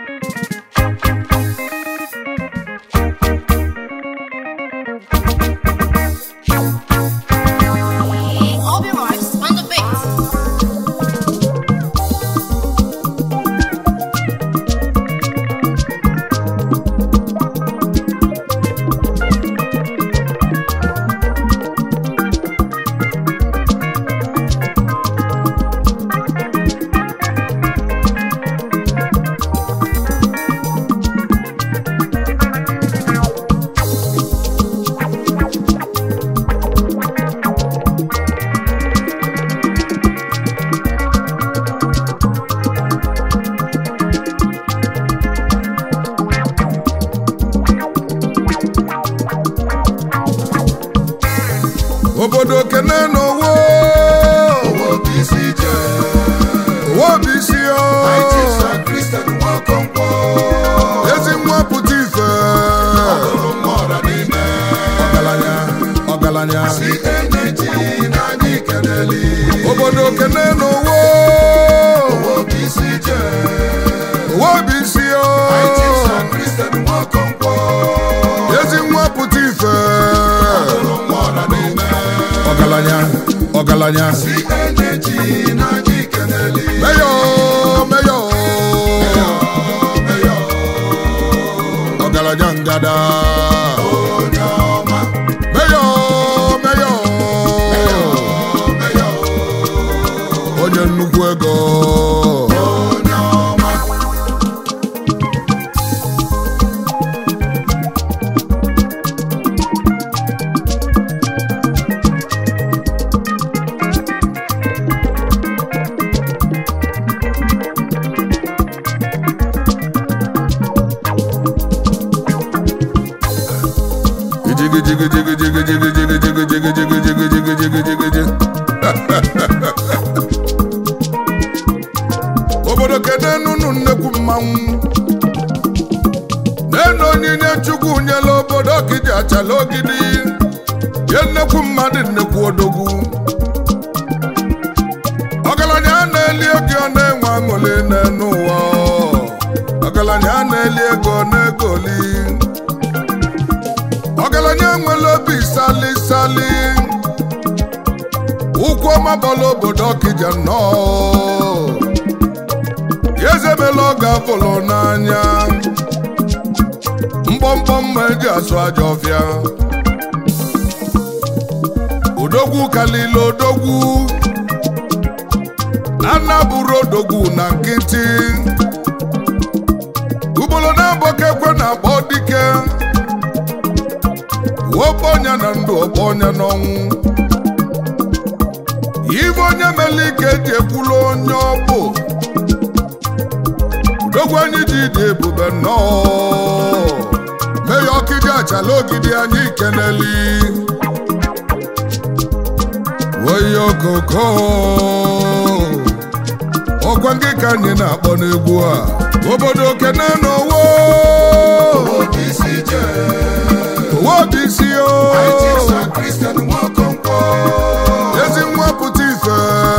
Obi Marks on the beat. obodo kene n'owo owo bụ isi o ezi nwa pụta ife ọgaranya ọgaranya obodo kene n'owo owo bụ isi o ezi nwa pụta ife ọgaranya ọgaranya meyo meyo ọgaranya ngada meyo meyo onye nnukwu ego jigi jigi jigi jigi jigi jigi jigi jigi jigi jigi jigi jigi jigi jigi obodo kene nunu nnekwu mmanwụ nenu onyinye chukwu nyela obodo kiji achala ogidi ye nnekwu mmadụ nnekwu odogwu ọgaranya a na-eli ego ọ na-enwe aṅụli n'enu ụwa ọgaranya a na-eli ego ọ na-egoli ọgaranya nwere obi sali sali ụkwụ ọma bọla obodo ọkịja nnọọ ya ezemela ọ ga-afụlụ n'anya mgbọmgbọ mma eji asụ aja ọfịa odogwu kalile odogwu anabụrụ odogwu na nkịtị ugboro na-agbakekwe na akpọ dike ọkpọ ọnya na ndụ ọkpọ ọnya n'ọnwụ ibe onye mere ike eji ekwulu onye ọ bụ udogwu anyị ji dị ebube nnọọ mee ya ọkịdị achala ogidi anyị keneli oyi okoko ọkwa ndị ka anyị na-akpọ n'egwu a obodo kene n'owo owo bụ isi o ezi nwa pụta ife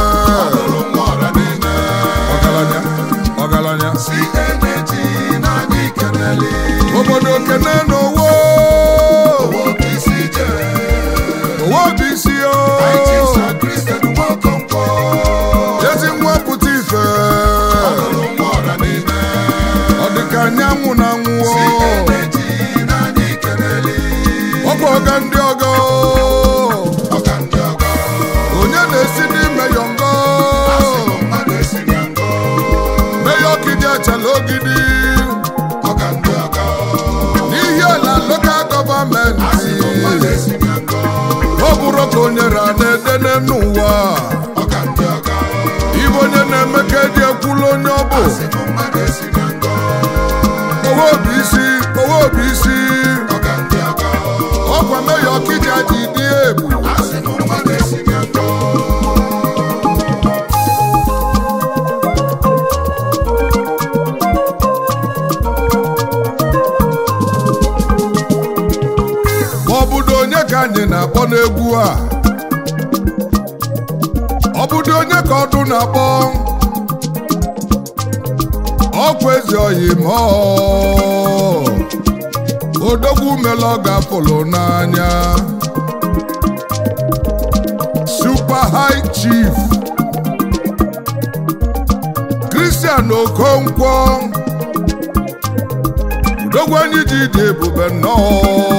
ọgaranya ọgaranya obodo kene n'owo owo bụ isi o ezi nwa pụta ife ọ dịka anyanwụ na nwụọ ọkwa ọga ndị ọgọ onye na-esi n'ime yọngọ meya ọkịdị achala ogidi n'ihi ala lokal gọọmenti ọ bụrụ ka o nyere a na-edene n'ụwa ibe onye na-eme ka eji ekwulu onye ọ bụ owo bụ isi owo bụ isi ọkwa meya ọkịja ji dị egbu ma ọ bụdo onye ka anyị na-akpọ n'egwu a ọ bụdo onye ka ọdụ na-akpọ ọkwa ezi oyi ma odogwu mela ọ ga-apụlụ n'anya super high chief Christian Okonkwo odogwu anyị ji dị ebube nnọọ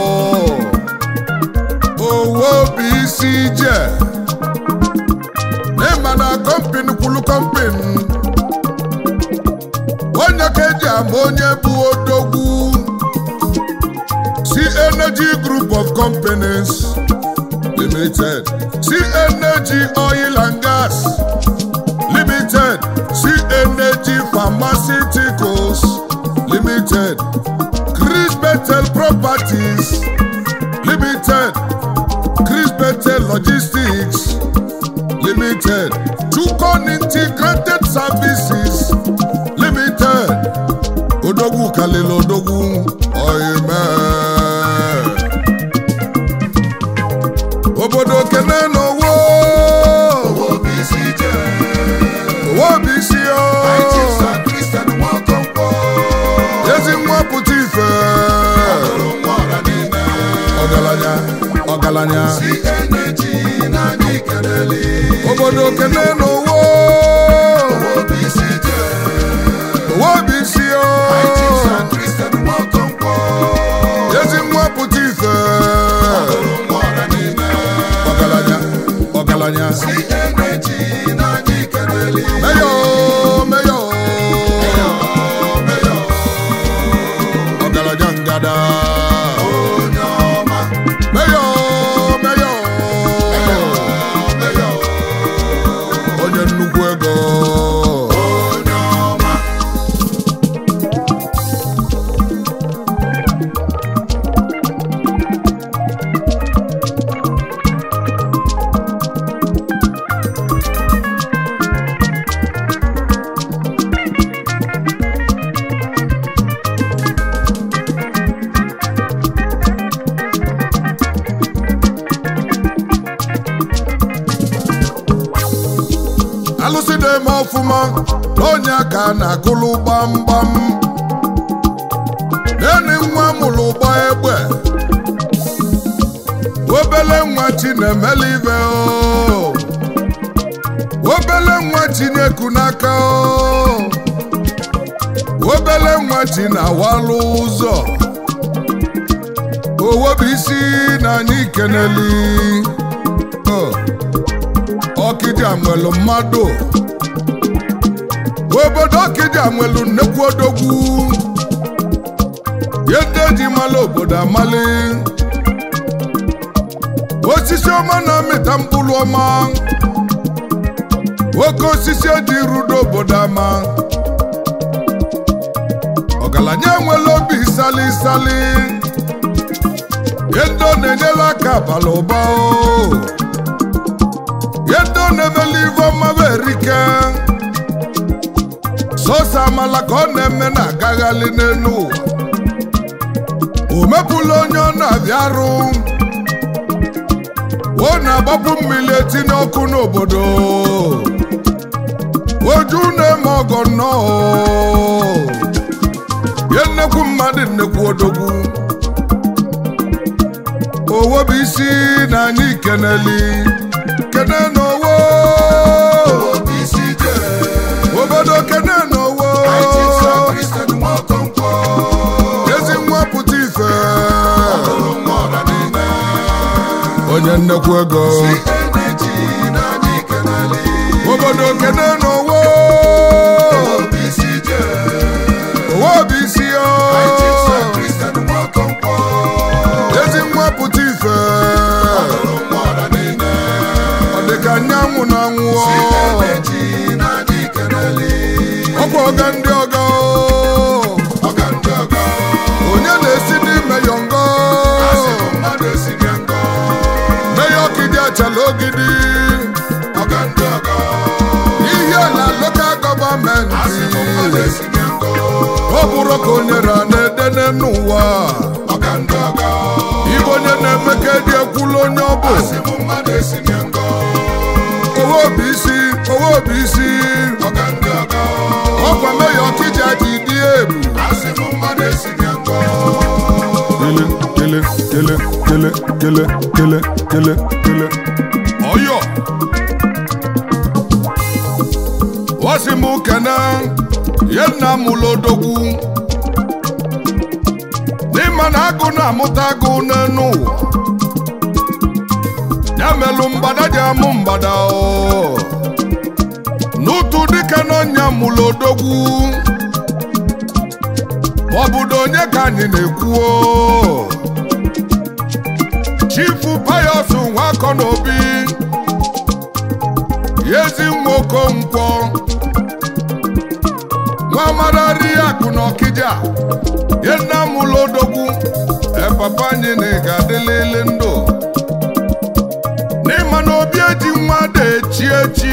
owo bụ isi ije n'ịma na kọmpin kwulu kọmpin onye ka eji ama onye bụ odogwu si energy group of companies limited si energy oil and gas limited si energy pharmaceuticals limited chris betel properties limited chris betel logistics limited tukon integrated services limited odogwu kalili odogwu oyime obodo kene n'owo owo bụ isi o ezi nwa pụta ife ọgaranya ọgaranya obodo kene n'owo owo bụ isi o ezi nwa pụta ife ọgaranya ọgaranya meyo meyo ọgaranya ngada meyo meyo onye nnukwu ego alụsị na-eme ọfụma n'onye ka a na-akụlụ gbamgbam eni nwa mụrụ ụgba egbe obele nwa chi na-emeli ibe o obele nwa chi na-eku n'aka o obele nwa chi na-awalụ ụzọ owo bụ isi na anyị keneli Oh. ọkịja nwelu mmadụ obodo ọkịja nwelu nnekwu odogwu yede ji mala obodo amali osisi ọma na-amịta mkpụrụ ọma oke osisi eji rudo obodo ama ọgaranya nwere obi sali sali yedo na-enyere aka abala ụba o yedo na-emeli ife ọma bụ erike sọsọ amala ka ọ na-eme na-agaghalị n'elu ụwa o mepụla onye ọ na-abịa arụ ọ na-agbapụ mmiri etinye ọkụ n'obodo oju na-eme ọgọ nnọọ ye nnekwu mmadụ nnekwu odogwu owo bụ isi na anyị keneli kene n'owo obodo kene n'owo ezi nwa pụta ife onye nnekwu ego obodo kene n'owo owo bụ isi o ezi nwa pụta ife ọ dịka anyanwụ na anwụọ ọkwa ọga ndị ọga onye na-esi n'ime yọngọ meya ọkịdị achala ogidi ihe na lokal gọọmenti ọ bụrụ ka onye ra na-edene n'ụwa ibe onye na-eme ka eji ekwulu onye ọ bụ owo bụ isi owo bụ isi ọkwa meya ọkịja ji dị kele kele kele kele ọyọ wọ́sí mú kẹ́nẹ́ yẹn nà mú lódogwu n'ịma na agụ na-amụta agụ n'enu ụwa ya melụ mgbada ji amụ mgbada o n'ụtụ dike n'ọnya mụlụ odogwu maọbụdo onye ka anyị na-ekwu o chifu payọs nwakọ n'obi ezi nwa okonkwo nwa amarari akụ na ọkịja ye nna m ụlọ odogwu epapa anyị na ị ga-adịlịlị ndụ n'ịma na obi eji nwa da echi echi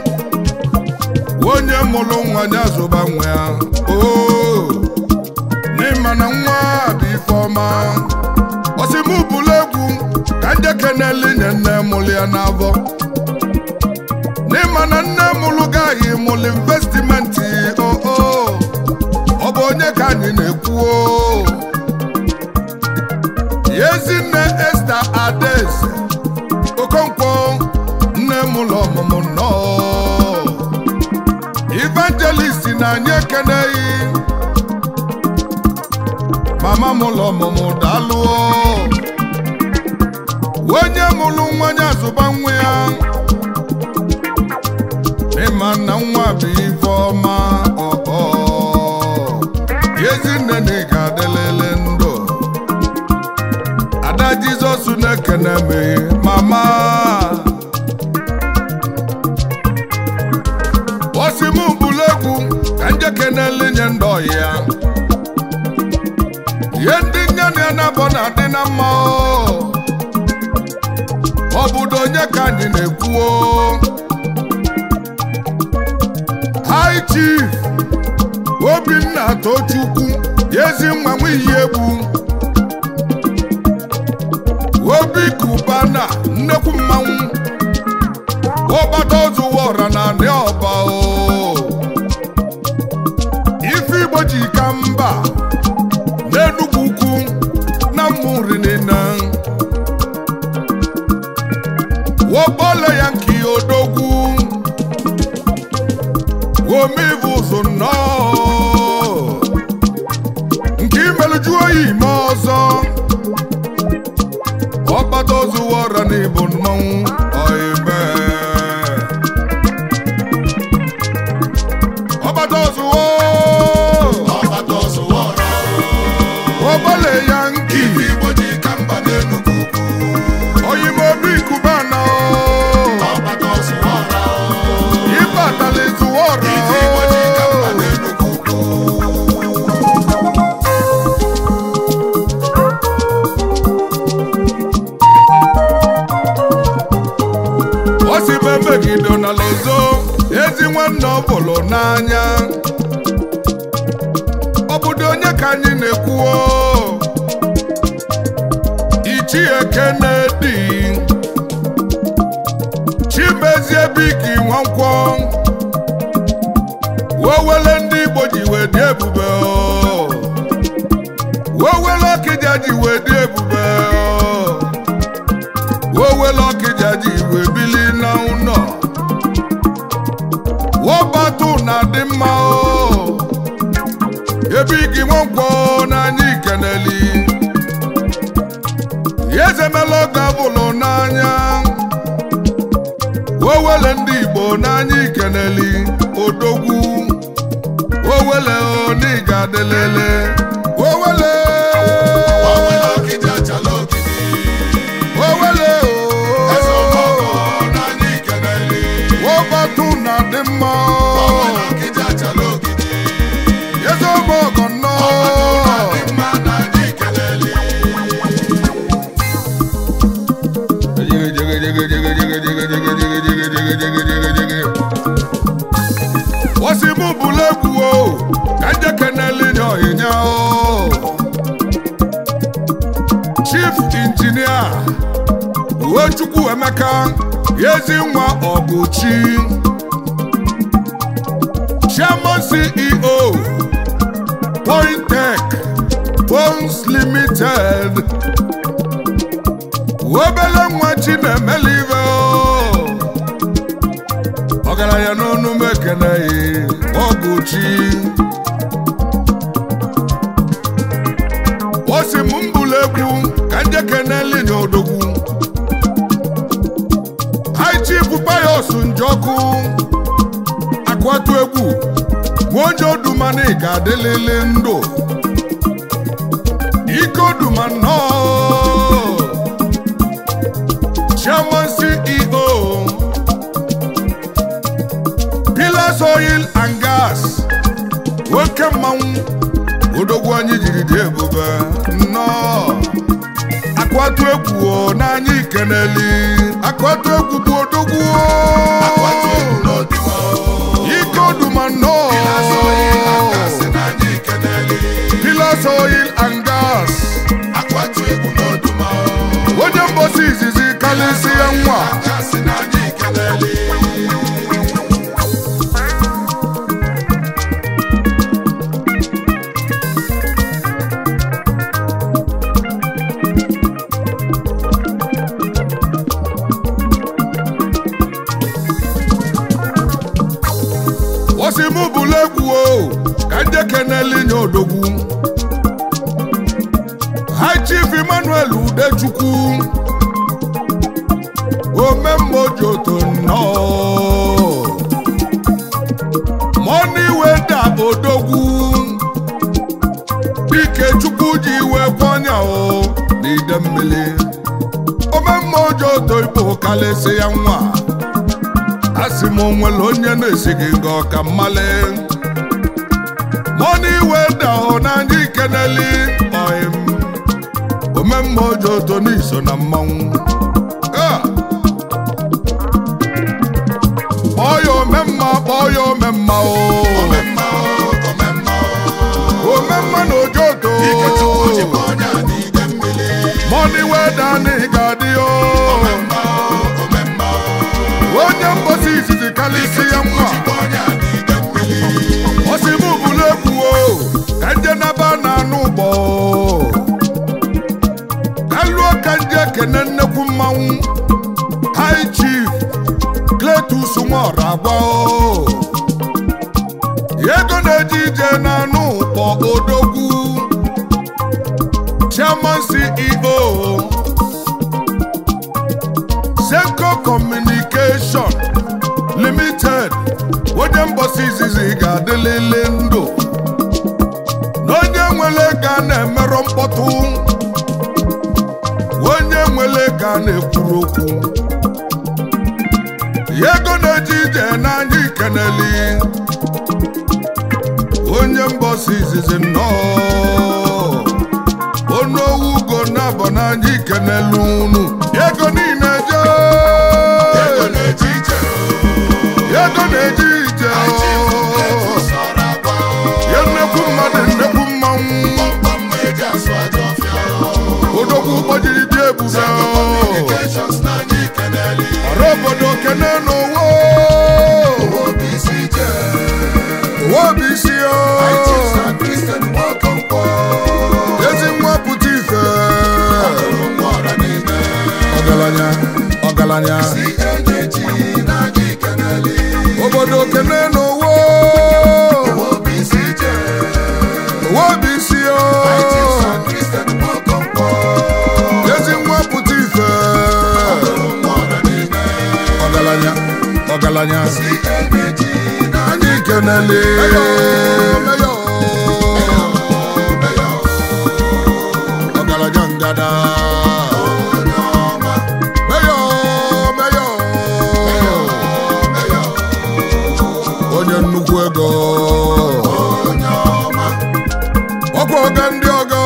onye mụrụ nwa ya zụba nwa ya oo n'ịma na nwa bụ ife ọma osim bụlụ egwu ka njeke na-eli nye nne mụrụ ya n'afọ n'ịma na nne mụrụ gaghị mụrụ investimenti oo ọ bụ onye ka anyị na-ekwu o Ezinne Esta Adaeze Okonkwo nne m ụlọ ọmụmụ nnọọ Evangelist na anyị ekeneghị mama m ụlọ ọmụmụ daalụọ onye mụrụ nwa ya zụba nwa ya ịma na nwa bụ ife ọma ọọ Ezinne na ị ga-adịlịlị ndụ ada jizọs na-ekene me mama osim bụlụ egwu ka njekenele nye ndị ọyị ya ihe ndị nye na ya na-abọ na-adị na mma o. obodo onye ka anyị na-ekwu o. high chief obinna tochukwu ezi nwa nwa iyi egwu obi kubana nnekwu mmanwụ ọgbata ozuwa ọra na anị ọba o ife igbo ji ka mba n'enugwu ukwu na mmụri nina wọkpọle ya nke odogwu omivu ụzụ nnọọ nke imeluju oyi ime ọzọ ọgbata ozuwa ọra n'ịbụ mmanwụ ọibe ọgbata ozuwo ọgbọle ya nki oyimobi kubana ịbatala izuwa ọra osibe megido na lozo ezi nwanne ọ bụlụ n'anya obodo onye ka anyị na-ekwuo ichie kenedi chimezie biki nwankwọ wowele ndị igbo ji wee dị ebube o. wowele ọkịja ji wee dị ebube o. wowele ọkịja ji wee bili na ụlọ wọbatu na-adị mma o ebe gị nwankwọ n'anya ikeneli ezemela gavụlụ n'anya owele ndị igbo n'anya ikeneli odogwu owele oniga adelele owele owele wọbatu na-adị mma ezemọgọ nnọọ wasimu bụlụ egwu o ka njekeneli nye ọhịnya o chief injinia uwechukwu emeka ezi nwa ọgụchi chairman ceo pointech Bones limited obele nwa chi na-emeli ive ọgaranya n'ọnụ m ekeneghị ọgụ chi o si m mbụlụ egwu ka nje keneli na odogwu hai chief payos njọkụ akwatu egwu nwaonye odumani ga-adịlịlị ndụ ike oduma nnọọ chairman ceo pillars oil and gas nwoke mmanwụ odogwu anyị jiri dị ebube nnọọ akwatu egwu o n'anya ikeneli akwatu egwu bụ odogwu o ike oduma nnọọ pillars oil and gas onye mbosi izizi kalịsịa nwa osimụ bụlụ egwu o ka nje keneli nye odogwu High Chief Emmanuel Udechukwu omemmojoto nnọọ Money weda odogwu dike chukwu ji iwe kwọnya o n'ide mmiri omemmojoto igbo kalịsị ya nwa asị m onwere onye na-esighị nga ọka mmali Money weda o n'anya ikeneli oim omemma ojo oto n'iso na mmanwụ Ah! kpọọ ya omemma kpọọ ya omemma o omemma na ojo oto mọni weda na ị ga-adị o onye mbosi izizi kalịsị ya nwa osibu bụlụ egwu o ka nje naba na anụ ụgbọ ka lụọ ka nje kene nnekwu mmanwụ high chief Cletus nwọrọ agba o ego na-eje ije na anụ ụkpọ odogwu chairman ceo Zenco Communication Limited onye mgbasa izizi ga-adịlịlị ndụ na onye nwere ego a na-emerọ mkpọtụ onye nwere ego a na-ekwuru okwu ego na-eje ije n'anya ikeneli onye mbọsi izizi nnọọ onowu ugo na-abọ n'anya ikenelu unu ego niile je ego na-eje ije ya nnekwu mmadụ nnekwu mmanwụ odogwu gbajiri dị ebube ọrụ obodo kene n'ụwa obi isi o ezi nwa pụta ife ọgaranya ọgaranya obodo kene n'ụwa obi isi o ezi nwa pụta ife ọgaranya ọgaranya anyị kenele ọgaranya ngada meyo meyo onye nnukwu ego ọkwa ọga ndị ọga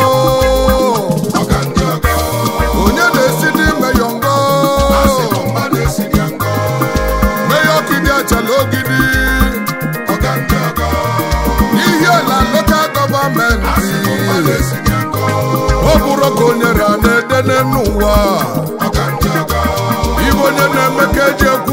onye na-esi n'ime yọngọ meyo kidi achala ogidi n'ihi ala lokal gọọmenti ọ bụrụ ka onye ra na-edene n'ụwa ibe onye na-eme ka eji ekwu